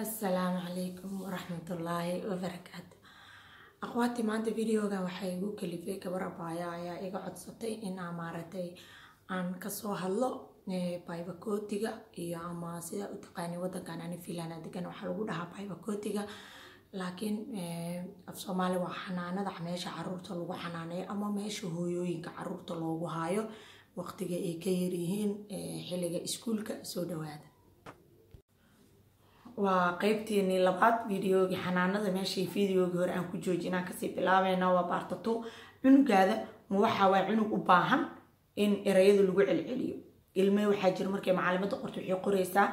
asalaamu calaykum waraxmatullaahi wabarakaatu aqwaati maanta videoga waxay igu kalifay gabar abaaya ayaa iga codsatay inaa maaragtay aan kasoo hadlo baybakootiga iyo ama sidaa u taqaani wadankan ani fiilana degan waxaa lagu dhahaa baybakootiga laakiin af soomaali waa xanaanada meesha caruurta lagu xanaaneeyo ama meesha hooyooyinka caruurta loogu haayo waqtiga ay ka yaryihiin xilliga iskuulka soo dhawaada waa qeybtiini labaad videogii xanaanada meeshii videogii hore aan ku joojinaan kasii bilaabayna waa baartato cunugaada ma waxa waa cunug u baahan in erayada lagu celceliyo ilme waxaa jira markay macalimada qorto waxay qoreysaa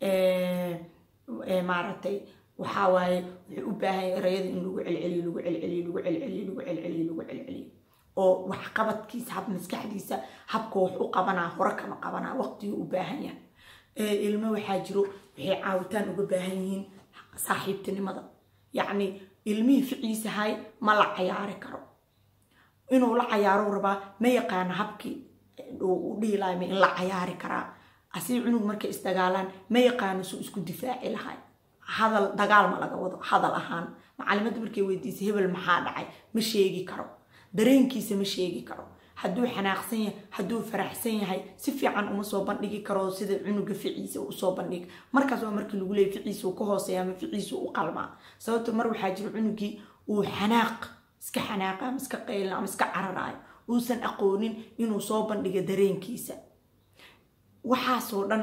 maaragtay waxaa waaye wuxuu u baahan erayada in lagu celceliyo lagu celceliyo lagu celceliyo lagu celceliyo lagu celceliyo oo waxqabadkiisa hab maskaxdiisa habka wax u qabanaa hore kama qabanaa waqtiguu u baahan yahay ilmo waxaa jiro waxay caawitaan uga baahan yihiin saaxiibtinimada yacni ilmihii ficiisahay ma la cayaari karo inuu la cayaaro rabaa ma yaqaano habkii u dhihi lahay in la cayaari karaa asii cunug markay isdagaalaan ma yaqaano suu isku difaaci lahay hadal dagaal ma laga wado hadal ahaan macalimada markay weydiisay hebel maxaa dhacay ma sheegi karo dareenkiisa ma sheegi karo hadduu xanaaqsan yahay hadduu faraxsan yahay si fiican uma soo bandhigi karo sida cunuga ficiisa usoo bandhig markaas waa markii lagu leeyay ficiisa uu ka hooseeya ama ficiisa u qalmaa sababto mar waxaa jira cunugii uu xanaaq iska xanaaqa ama iska qaylin ama iska cararaayo uusan aqoonin inuu soo bandhiga dareenkiisa waxaasoo dhan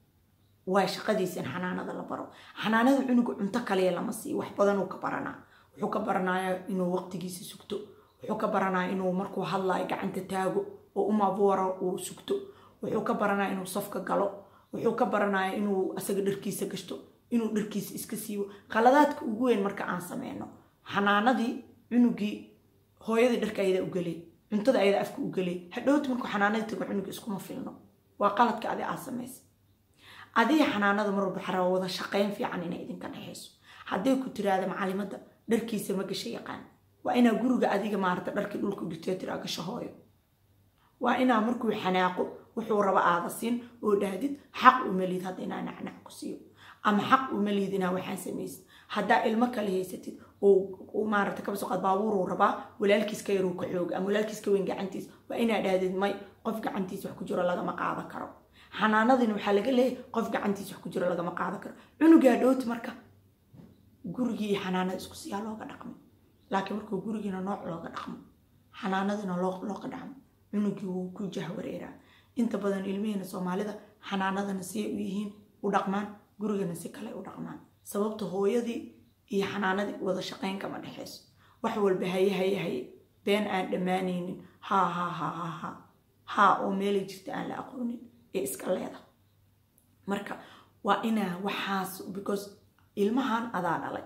waa shaqadiisa in xanaanada la baro xanaanada cunuga cunto kaliya lama siiyo wax badanuu ka baranaa wuxuu ka baranayaa inuu waqtigiisa sugto wuxuu ka baranaya inuu markuu hadlaayo gacanta taago oo umabuwaro uu sugto wuxuu ka baranaya inuu safka galo wuxuu ka baranaya inuu asaga dharkiisa gashto inuu dharkiisa iska siibo qaladaadka ugu weyn marka aan sameyno xanaanadii cunugii hooyadii dharka ayada ugelay cuntada ayada afka ugelay hadhowti markuu xanaanadii tago cunuga iskuma filno waa qaladka adi aad samaysa adiga xanaanada mar walba xaraa wada shaqeyn fiican inay idinka dhexeyso hadday ku tiraada macalimada dharkiisa ma gasha yaqaan waa inaa guriga adiga maarata dharkii dhulka dhigtee tiraa gasho hooyo waa inaa markuu xanaaqo wuxuu raba aada siin oo dhahdid xaq uma liid hadda inaa nacnac ku siiyo ama xaq uma liid inaa waxaan samaysid haddaa ilmo kale haysatid oo maarata kabasooqaad baabuuruu rabaa walaalkiis ka yaruu ka xooga ama walaalkiis ka weyn gacantiis waa inaa dhahdid may qof gacantiis wax ku jiro lagama qaadan karo xanaanadina waxaa laga leeyahay qof gacantiis wax ku jiro lagama qaadan karo cunugaa dhowti marka gurigii iyo xanaanada isku siyaa looga dhaqmo laakiin markuu gurigiina nooc looga dhaqmo xanaanadina looga dhaqmo cunugii wuu ku jahwareeraa inta badan ilmihiina soomaalida xanaanadana siay u yihiin u dhaqmaan gurigana si kale u dhaqmaan sababta hooyadii iyo xanaanadii wada shaqeyn kama dhexeyso wax walba haye haye haye been aan dhammaanaynin haa haa haa haa haa haa oo meelay jirta aan la aqoonin ee iska leeda marka waa inaa waxaas because ilmahan adaa dhalay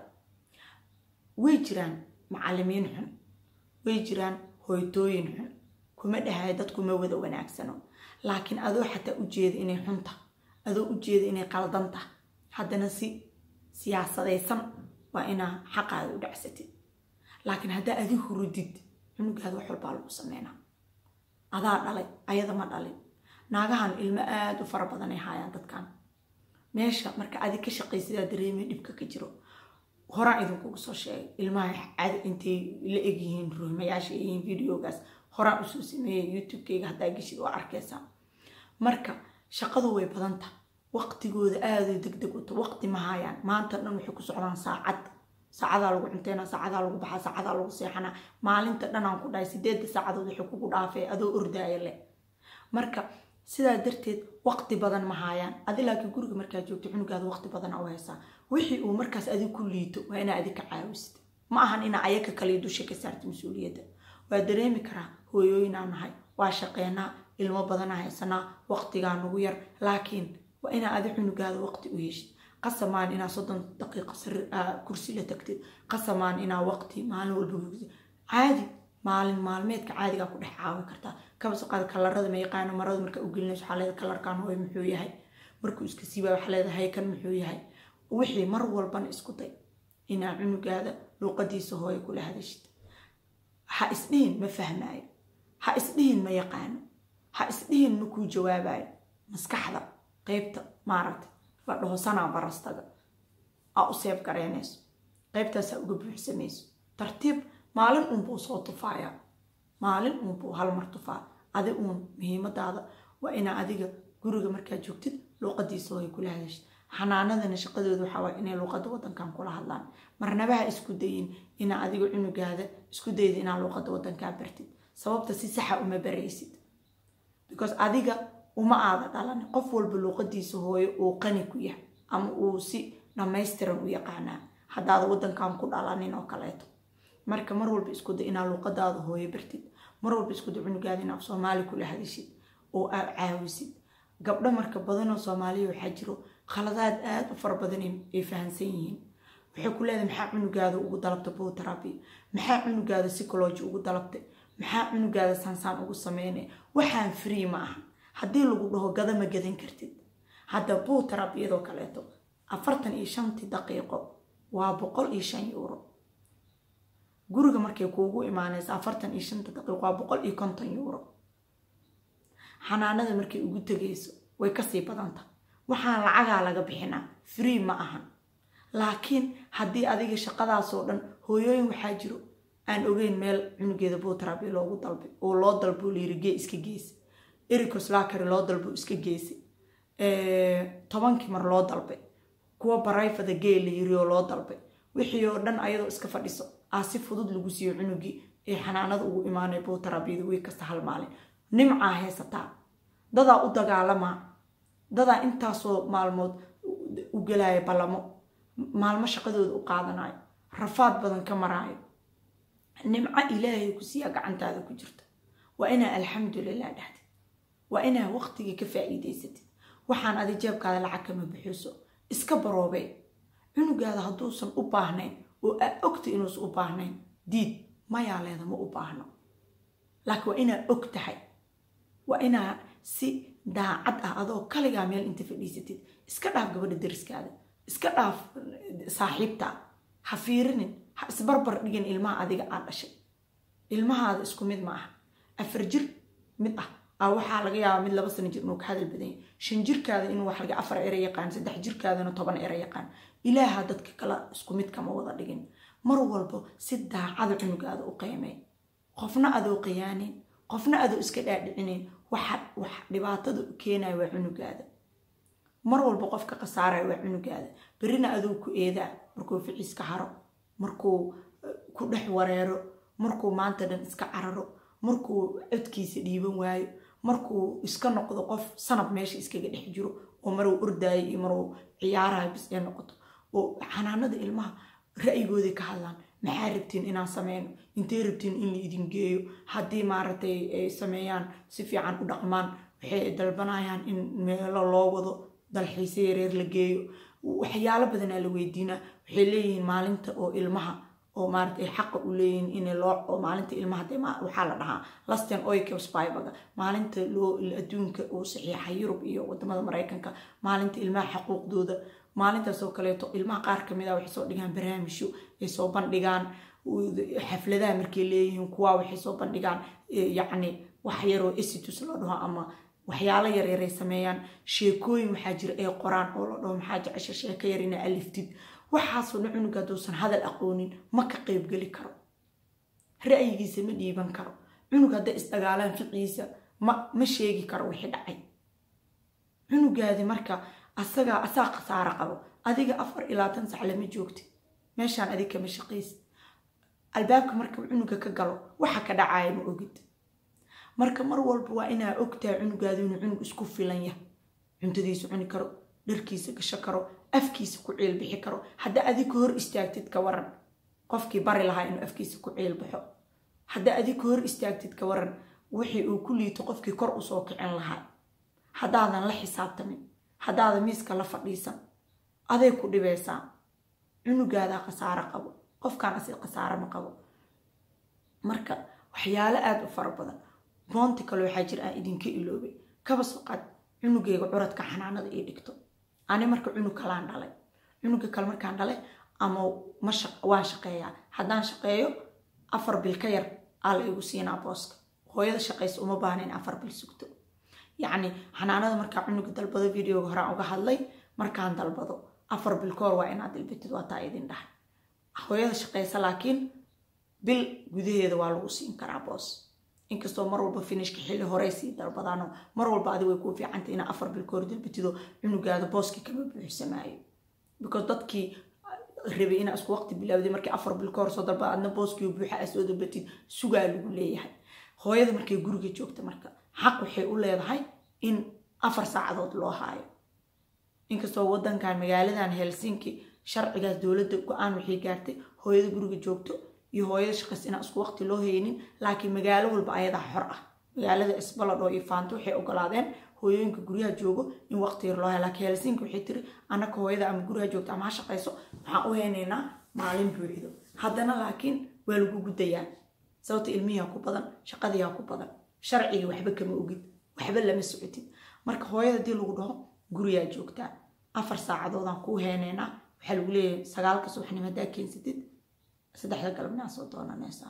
way jiraan macalimiin xun way jiraan hoytooyin xun kuma dhahay dadku ma wada wanaagsano laakiin adoo xataa ujeeda inay xunta adoo ujeeda inay qaldanta haddana si siyaasadaysan waa inaa xaqaada u dhacsatid laakiin haddaa adi hurudid cunugaada wax walbaa lagu sameynaa adaa dhalay ayada ma dhalin naagahan ilmo aada u fara badan ay haayaan dadkan meesha marka adi ka shaqaysidaa dareemay dhibka ka jiro horaan idinkugu soo sheegay ilmaha cadi intay la egyihiin ruhmayaasha yihiin videogaas horaan usoo sameeyay youtube-keyga haddaa geshid waa arkeysaa marka shaqadu way badanta waqtigooda aaday deg deg uta waqti ma haayaan maanta dhan waxay ku socdaan saacad saacadaa lagu cunteynaa saacadaa lagu baxaa saacadaa lagu seexanaa maalinta dhan aan ku dhahay sideedda saacadood waxay kugu dhaafay adoo ordaaya leh marka sidaa darteed waqti badan ma haayaan adi laakiin guriga markaa joogto cunugaada waqti badana u haysaa wixii uu markaas adig ku liito waa inaa adig ka caawisid ma ahan inaa ayaka kaliya dusha ka saarta mas-uuliyadda waa dareemi karaa hooyooyinaa nahay waa shaqeynaa ilmo badanaa haysanaa waqtigaa nagu yar laakiin waa inaa adi cunugaada waqti u heshid qasamaan inaa soddon daqiiqa kursi la tagtid qasamaan inaa waqti maalin walba caadi maalin maalmeedka caadigaa ku dhex caawi kartaa kabasaqaad kalarada ma yaqaano marada markaa u gelinayso waxaa leedahay kalarkan hooy muxuu yahay markuu iska siibaa waxaa leedahay kan muxuu yahay wixii mar walbana isku day inaa cunugaada luuqadiisa hooyo kula hadashid ha isdhihin ma fahmaayo ha isdhihin ma yaqaano ha isdhihin ma kuu jawaabayo maskaxda qeybta maaragta la dhaho sanaa barastaga aa u seef garaynayso qaybtaasaa uga buuxsamayso tartiib maalin uunbuu soo tufaaya maalin uunbuu halmar tufaa adi uun muhiimadaada waa inaa adiga guriga markaa joogtid luuqadiisa way kula hadashid xanaanadana shaqadooda waxaa waay inay luuqada wadankan kula hadlaan marnabaha isku dayin inaa adiga cunugaada isku dayda inaa luuqada wadankaa bartid sababta si saxa uma baraysid because adiga uma aada dhalanin qof walba luuqadiisa hooyo uu qani ku yahay ama uu si dhammaystiran u yaqaanaa haddaada wadankan ku dhalanin oo kaleeto marka mar walba isku day inaa luuqadaada hooyo bartid mar walba isku day cunugaada inaad soomaali kula hadashid oo aad caawisid gabdho marka badanoo soomaaliya waxaa jiro khaladaad aada u fara badan ay fahamsan yihiin waxay ku leedahay maxaa cunugaada ugu dalabtay boteraby maxaa cunugaada psychology ugu dalabtay maxaa cunugaada saansaan ugu sameynay waxaan free ma aha haddii lagu dhaho gada ma gadan kartid hadda boteraby iyadoo kaleeto afartan iyo shantii daqiiqo waa boqol iyo shan euro guriga markay kuugu imaanaysa afartan iyo shanta daqiiqo waa boqol iyo konton euro xanaanada markay ugu tegayso way kasii badanta waxaan lacagaa laga bixinaa free ma ahan laakiin haddii adiga shaqadaasoo dhan hooyooyin waxaa jiro aan ogeyn meel cunugeeda boteraby loogu dalbay oo loo dalbo liirigee iska geysa ericoslakary loo dalbo iska geysay tobankii mar loo dalbay kuwa barayfada gee la yiri oo loo dalbay wixii oo dhan ayadoo iska fadhiso aa si fudud lagu siiyo cunugii ee xanaanada ugu imaanay boterabyada wey kasta hal maalin nimcaa haysataa dadaa u dagaalamaa dadaa intaasoo maalmood u gelaya ballamo maalmo shaqadooda u qaadanayo rafaad badan ka maraayo nimco ilaahay ku siiyaa gacantaada ku jirta waa inaa alxamdulilah dhahdid waa inaa waqtigii ka faa'iidaysatid waxaan adi jeebkaada lacag kama bixiso iska baroobee cunugaada hadduusan u baahnayn oo aa ogta inuusan u baahnayn diid mayaa leeda ma u baahno laakiin waa inaa og tahay waa inaa si daacad ah adoo kaligaa meel inta fadhiisatid iska dhaaf gabadha dariskaada iska dhaaf saaxiibta ha fiirinin ha isbarbar dhigin ilmaha adiga aad dhashay ilmahaada isku mid ma aha afar jir mid ah a waxaa laga yaabaa mid laba sano jir inuu ka hadal badan yahay shan jirkaada inuu wax laga afar ere yaqaan saddex jirkaadana toban ere yaqaan ilaaha dadka kale isku mid kama wada dhigin mar walbo si daacada cunugaada u qiimay qofna adoo qiyaanin qofna adoo iska dhaadhicinayn waxa wax dhibaatada u keenaya waa cunugaada mar walba qofka khasaaraya waa cunugaada berrina aduu ku eedaa markuu ficiiska haro markuu ku dhex wareero markuu maanta dhan iska cararo markuu codkiisa dhiiban waayo markuu iska noqdo qof sanab meesha iskaga dhex jiro oo maruu ordaayo iyo maruu ciyaarayo bis ee noqoto oo xanaanada ilmaha ra'yigooday ka hadlaan maxaa rabtiin inaan sameyno intay rabtiin in la idin geeyo haddii maaragtay ay sameeyaan si fiican u dhaqmaan waxay dalbanayaan in meelo loo wado dalxiise yareer la geeyo waxyaalo badanaa la weydiinaa waxay leeyihiin maalinta oo ilmaha oo maarata ay xaqa u leeyihiin in loo oo maalinta ilmaha dee waxaa la dhahaa lasten oikspybaga maalinta loo adduunka uu saxiixa yurub iyo wadamada maraykanka maalinta ilmaha xaquuqdooda maalintaasoo kaleeto ilmaha qaar kamid a waxay soo dhigaan barnaamijyo ay soo bandhigaan xafladaha markay leeyihiin kuwa waxay soo bandhigaan yacni wax yaroo esitus la dhaho ama waxyaalo yaryaray sameeyaan sheekooyin waxaa jira ay qoraan oo la dhaho maxaa jecesha sheeko yar ina aliftid waxaasoo dhan cunuga hadduusan hadal aqoonin ma ka qeybgeli karo ra'yigiisa ma dhiiban karo cunug hadday isdagaalaan ficiisa ma ma sheegi karo wixii dhacay cunugaadi marka asagaa asaa khasaaro qabo adiga afar iyo labaatan sac lama joogti meeshaan adig kama shaqaysa albaabka marka cunuga ka galo waxa ka dhacaya ma ogid marka mar walba waa inaa ogtahay cunugaadu inuu cunug isku filan yahay cuntadiisa cuni karo dharkiisa gasho karo afkiisa ku ciil bixi karo hadda adig ka hor istaagtid ka waran qofkii bari lahaa inuu afkiisa ku ciil baxo hadda adig ka hor istaagtid ka waran wixii uu ku liito qofkii kor usoo kicin lahaa haddaadan la xisaabtamin haddaadan miiska la fadhiisan aday ku dhibaysaa cunugaadaa khasaaro qabo qofkaan asi khasaaro ma qabo marka waxyaalo aada u fara badan boonti kale waxaa jir aan idinka iloobay kaba soo qaad cunugeyga curadka xanaanada ii dhigto ani marka cunug kalaan dhalay cunuga kale markaan dhalay ama ma waan shaqeeyaa haddaan shaqeeyo afar bil ka yar aa la igu siinaa booska hooyada shaqaysa uma baahna in afar bil sugto yacni xanaanada markaa cunuga dalbado videoga horaan uga hadlay markaan dalbado afar bil ka hor waa inaad dilbitid waa taa idin dhahay hooyada shaqaysa laakiin bil gudaheeda waa lagu siin karaa boos inkastoo mar walba finishka xilli horey sii dalbadaano mar walba adi way kuu fiicantay inaa afar bil ka hor dilbitido cunugaada booskii kama buuxsamaayo because dadkii rabay inaa isku waqti bilaawday markii afar bil ka hor soo dalbada adna booskii buuxa aa soo dalbatid sugaa lagu leeyahay hooyada markay guriga joogta marka xaq waxay u leedahay in afar saacadood loo haayo inkastoo wadankan magaaladan helsinki sharcigaas dowladda go-aan waxay gaartay hooyada guriga joogto iyo hooyada shaqays inaan isku waqti loo haynin laakiin magaalo walba ayadaa xor ah magaalada isbaladho iyo faanto waxay ogolaadeen hooyooyinka guryaha joogo in waqti yar loo haya laakiin helsinki waxay tiri annaka hooyada ama guriha joogto ama ha shaqayso waxaan u haynaynaa maalin buuxido haddana laakiin waa lagu gudayaa sababta ilmihiha ku badan shaqadiiha ku badan sharcigii waxba kama ogid waxba lama socotid marka hooyada hadii lagu dhaho guriyaa joogtaa afar saacadoodaan kuu heenaynaa waxaa lagu leeyahay sagaalka subaxnimo haddaa keensatid saddexda galabnaa soo doonanaysaa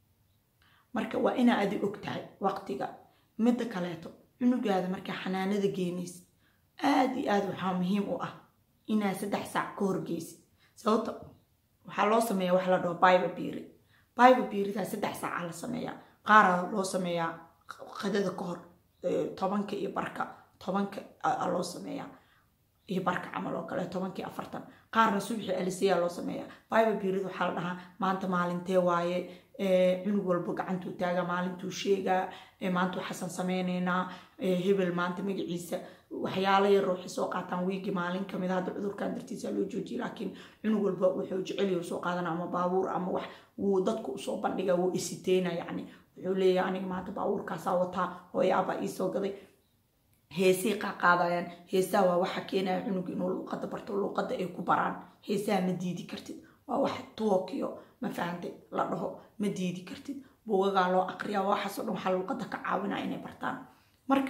marka waa inaa adi og tahay waqtiga midda kaleeto cunugaada markaa xanaanada geenaysid aada iyo aada waxaa muhiim u ah inaa saddex saac ka horgeysid sababta waxaa loo sameeya wax la dhaho biba biiri biba biiridaa saddex saaca la sameeyaa qaaraa loo sameeyaa qadada ka hor tobanka iyo barka tobanka loo sameeyaa iyo barka camal oo kale tobankii afartan qaarna subaxii aliseyaa loo sameeyaa biba biirid waxaa la dhahaa maanta maalintee waaye cunug walba gacantuu taagaa maalintuu sheegaa maantuu xasan sameyneynaa hebel maanta magaciisa waxyaala yar waxay soo qaataan wiigi maalin kamid hadda cudurkan dartiisa loo joojiya laakiin cunug walba wuxuu jeceliyo soo qaadana ama baabuur ama wax wuu dadku usoo bandhiga wuu isiteyna yacni wuxuu leeyahay aniga maanta baabuurkaasaa wataa hooya abaa iisoo gaday heesay qaaqaadayaan heesaha waa waxa keenaya cunug inuu luuqada barto luuqada ay ku baraan heesaha ma diidi kartid waa wax tuokiyo ma fahantay la dhaho ma diidi kartid buugagaa loo aqriyaa waxaasoo dhan waxaa luuqada ka caawinaya inay bartaan marka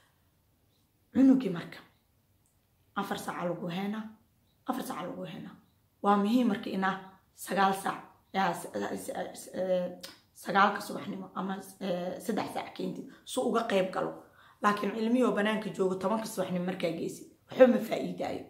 cunugii marka afar saaca lagu heenaa afar saaca lagu heenaa waa muhiim marka inaa sagaal saac sagaalka subaxnimo ama saddex saac keentid su uga qayb galo laakiin cilmihii oo banaanka joogo tobanka subaxnimo markaa geysid waxba ma faa-iidaayo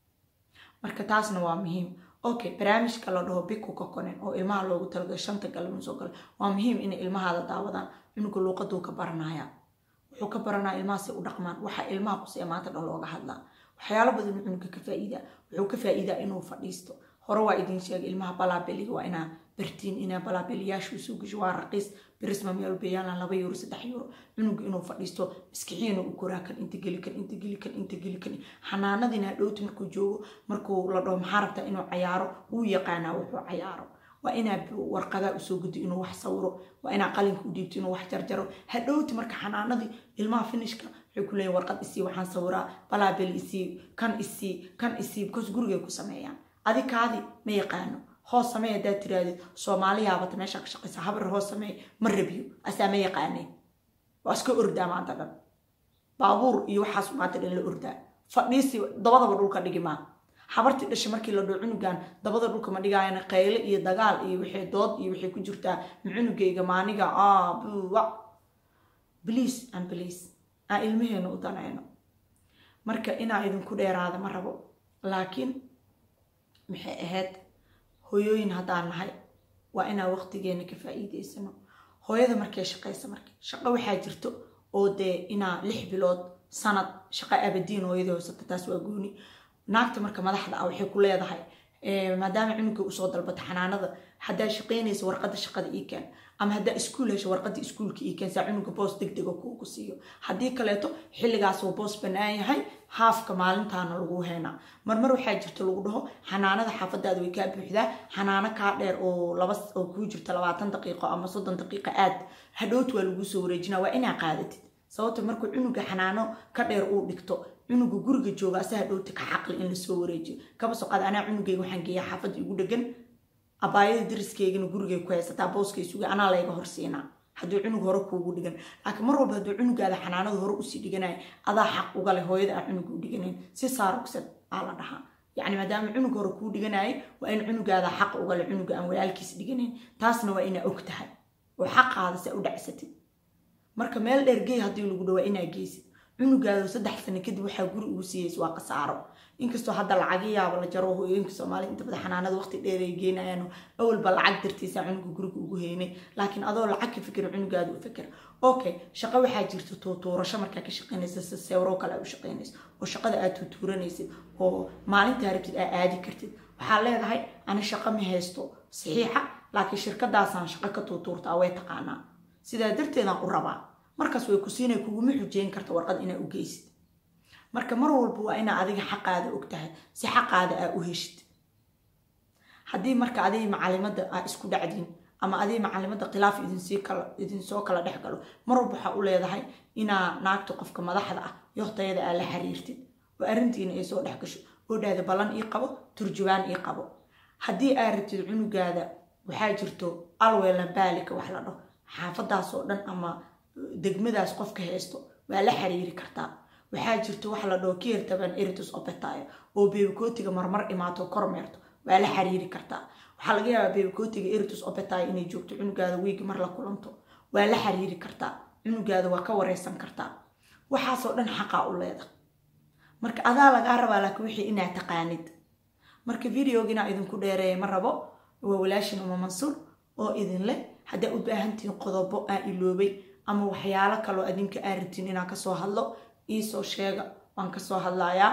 marka taasna waa muhiim okay barnaamijka la dhaho biku kokonen oo ilmaha loogu talagalay shanta galabna soo gala waa muhiim inay ilmahaada daawadaan cunuga luuqaduu ka baranaya wuxuu ka baranaya ilmahaasay u dhaqmaan waxa ilmaha qusee maanta dhan looga hadlaa waxyaalo badan uu cunuga ka faa-iidaa wuxuu ka faa-iidaa inuu fadhiisto hore waa idin sheegay ilmaha balaabeliga waa inaa bartiin inaa balaabeliyaashu soo gasho waa raqiis birisma meel beeyaalan laba euro saddex euro cunuga inuu fadhiisto maskixiina u koraa kan inta geli kan inta geli kan inta geli kan xanaanadiina dhowti markuu joogo markuu la dhaho maxaa rabtaa inuu cayaaro wuu yaqaanaa wuxuu cayaaro waa inaa warqadaa usoo guddo inuu wax sawiro waa inaa qalinka u dhiibto inuu wax jarjaro hadhowti marka xanaanadii ilmaha finishka waxay ku leeyihin warqad isii waxaan sawiraa balaabel isii kan isii kan isii because gurigay ku sameeyaan adi kaadi ma yaqaano hoos samey haddaad tiraadid soomaaliyaabata meesha ka shaqaysa habar hoos samey ma rabiyo asaa ma yaqaaneen waa iska ordaa maanta dhan baabuur iyo waxaas maanta dhan la ordaa fadhiisi dabadaba dhulka dhigi maa habartii dhashay markii la dhoo cunugan dabada dhulka ma dhigaayana qayle iyo dagaal iyo waxay dood iyo waxay ku jirtaa ma cunugayga maaniga buwa bliis an bliis aan ilmaheena u danayno marka inaa idinku dheeraada ma rabo laakiin maxay ahayd hooyooyin haddaan nahay waa inaan waqtigeena ka faa-iideysano hooyada markay shaqaysa marka shaqo waxaa jirto oo dee inaa lix bilood sanad shaqo abadiin hooyadii hoysata taas waa gooni naagta marka madaxda ah waxay ku leedahay maadaama cunuga usoo dalbata xanaanada haddaa shaqaynaysa warqada shaqada ii keen ama haddaa iskuul hesho warqada iskuulka ii keen saa cunuga boos deg dega kuugu siiyo haddii kaleeto xilligaasuu boos bannaan yahay haafka maalintaana lagu heenaa marmar waxaa jirta lagu dhaho xanaanada xaafadaada way kaa buuxdaa xanaano kaa dheer oo laba oo kuu jirta labaatan daqiiqo ama soddon daqiiqo aad hadhowt waa laguu soo wareejinaa waa inaa qaadatid sababta markuu cunuga xanaano ka dheer uu dhigto cunuga guriga jooga asaha dhowta ka xaqli in lasoo wareejiyo kaba soqaad anaa cunugayga waxaan geeyaa xaafadda igu dhegan abaayada dariskeygana gurigay ku haysataa booskay suga anaa layga horsiinaa hadduu cunug hore kuugu dhigan laakiin mar walba hadduu cunugaada xanaanada hore usii dhiganaya adaa xaq uga leh hooyada aan cunuga u dhiganayn si saarugsad aa la dhahaa yacni maadaama cunug hore kuu dhiganayay waa in cunugaada xaq uga leh cunuga aan walaalkiis dhiganayn taasna waa inaa og tahay oo xaqaada se u dhacsatid marka meel dheer gey haddii lagu dhawaa inaa geysid cunugaado saddex sano kadib waxaa guri ugu siiyeys waa khasaaro inkastoo hadda lacaga yaaba la jaro hooyooyinka soomaaliya inta badan xanaanada waqti dheer ay geenayaan awalba lacag dartiisa cunuga guriga ugu heynay laakiin adoo lacag ka fikir cunugaada u fikir okay shaqo waxaa jirta tuutuurasho markaa ka shaqaynaysa si sewro kale aa u shaqaynaysa oo shaqada aad tuutuuranaysid oo maalintaa rabtid aa aadi kartid waxaa leedahay ani shaqo ma haysto saxiixa laakiin shirkadaasaan shaqo ka tuutuurtaa way taqaanaa sidaa darteedaan u rabaa markaas way ku siinay kuguma xujeyn karta warqad inaa u geysid marka mar walba waa inaa adiga xaqaada og tahay si xaqaada aa u heshid haddii marka adig macalimada aa isku dhacdiin ama adig macalimada khilaaf idinsoo kala dhex galo mar walba waxaa u leedahay inaa naagta qofka madaxda ah yohtayada aa la xiriirtid oo arrintiina ay soo dhex gasho oo dhahda ballan ii qabo turjubaan ii qabo haddii aa rabtid cunugaada waxaa jirto alweelan baalika wax la dhaho xaafadaasoo dhan ama degmadaas qofka haysto waa la xiriiri kartaa waxaa jirto wax la dhaho kiertaban eritus opetayo oo beebikootiga marmar imaato kormeerto waa la xiriiri kartaa waxaa laga yaabaa beebikootiga eritus opetayo inay joogto cunugaada wiigi mar la kulanto waa la xiriiri kartaa cunugaada waa ka wareysan kartaa waxaasoo dhan xaqaa u leeda marka adaa lagaa rabaa laakiin wixii inaad taqaanid marka videoginaa idinku dheereeya ma rabo waa walaashin uma mansuur oo idin leh haddaa u baahantihiin qodobo aa iloobay ama waxyaalo kaloo adinka aa rabtiin inaan kasoo hadlo iisoo sheega waan kasoo hadlayaa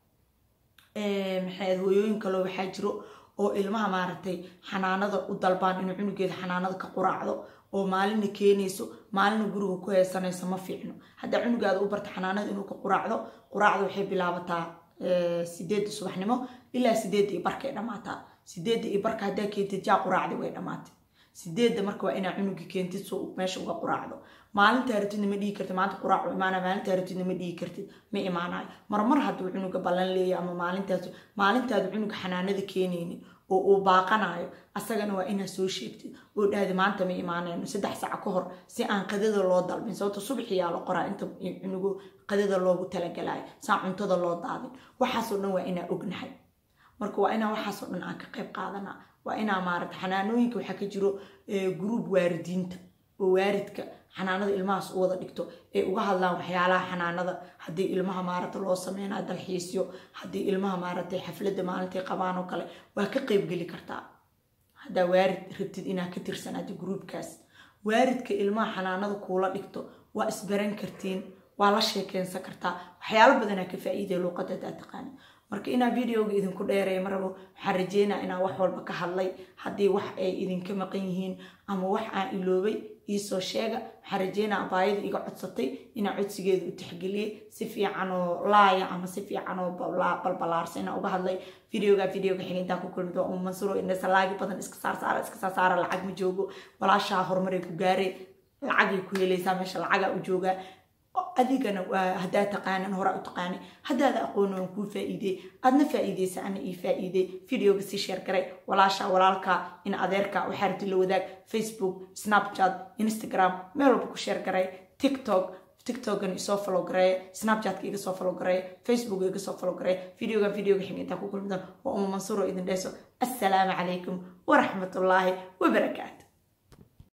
maxay hooyooyin kaloo waxaa jiro oo ilmaha maaragtay xanaanada u dalbaan inuu cunugeeda xanaanada ka quraacdo oo maalina keenayso maalina guriga ku haysanayso ma fiicno haddaa cunugaada u barta xanaanada inuu ka quraacdo quraacda waxay bilaabataa sideedda subaxnimo ilaa sideedda iyo barkay dhammaataa sideedda iyo barka haddaa keentid jaa quraacdi way dhammaatay sideedda marka waa inaa cunuga keentid soo meesha uga quraacdo maalintaa rabtidna ma dhihi kartid maanta quraac imaana maalintaa rabtidna ma dhihi kartid ma imaanayo marmar hadduu cunuga ballan leeya ama maalintaas maalintaadu cunuga xanaanada keenaynin oo uu baaqanayo asagana waa inaa soo sheegtid oo dhahda maanta ma imaanayno saddex sac ka hor si aan qadada loo dalbin sababta subaxiyaa la qoraa inta cunugu qadada loogu talagalayo saan cuntada loo daadin waxaasoo dhan waa inaa ognahay marka waa inaa waxaasoo dhan aan ka qayb qaadanaa waa inaa maarata xanaanooyinka waxaa ka jiro gruub waaridiinta oo waaridka xanaanada ilmahaas u wada dhigto ay uga hadlaan waxyaalaha xanaanada haddii ilmaha maarata loo sameynayo dalxiisyo haddii ilmaha maaratay xafladda maalintay qabaan oo kale waa ka qeybgeli kartaa haddaa waarid rabtid inaa ka tirsanaado gruubkaas waaridka ilmaha xanaanada kuula dhigto waa isbaran kartiin waa la sheekeensan kartaa waxyaalo badanaa ka faa'iidaya luuqadda hadaa taqaani marka inaa videoga idinku dheereeya marabo waxaan rajeynaa inaan wax walba ka hadlay haddii wax ay idinka maqan yihiin ama wax aan iloobay iisoo sheega waxaan rajeynaa abaayada iga codsatay inaan codsigeeda u tixgeliyey si fiican oo laaya ama si fiican oo balbalaarsa inaan uga hadlay videoga videoga xiga intaan ku kulmi doon mansuro indhasalaagi badan iska saar saara iska saar saara lacag ma joogo walaashaa horumaray ku gaaree lacagay ku helaysaa meesha lacagaa u joogaa adigana waa haddaa taqaanan horaa u taqaanay haddaada aqooni waan kuu faa'iidey aadna faa'iideysa ana ii faa'iidey videoga sii sheer garay walaasha walaalka in adeerka waxaa rabti la wadaag facebook snapchat instagram meel walba ku sheer garay tiktok tiktokgan isoo follow gareeya snapchatka iga soo follow gareeya facebook iga soo follow gareeya videogan videoga xiga intaa ku kulmi doon waa uma mansuro idin dheeso assalaamu calaykum waraxmatullaahi wabarakaatu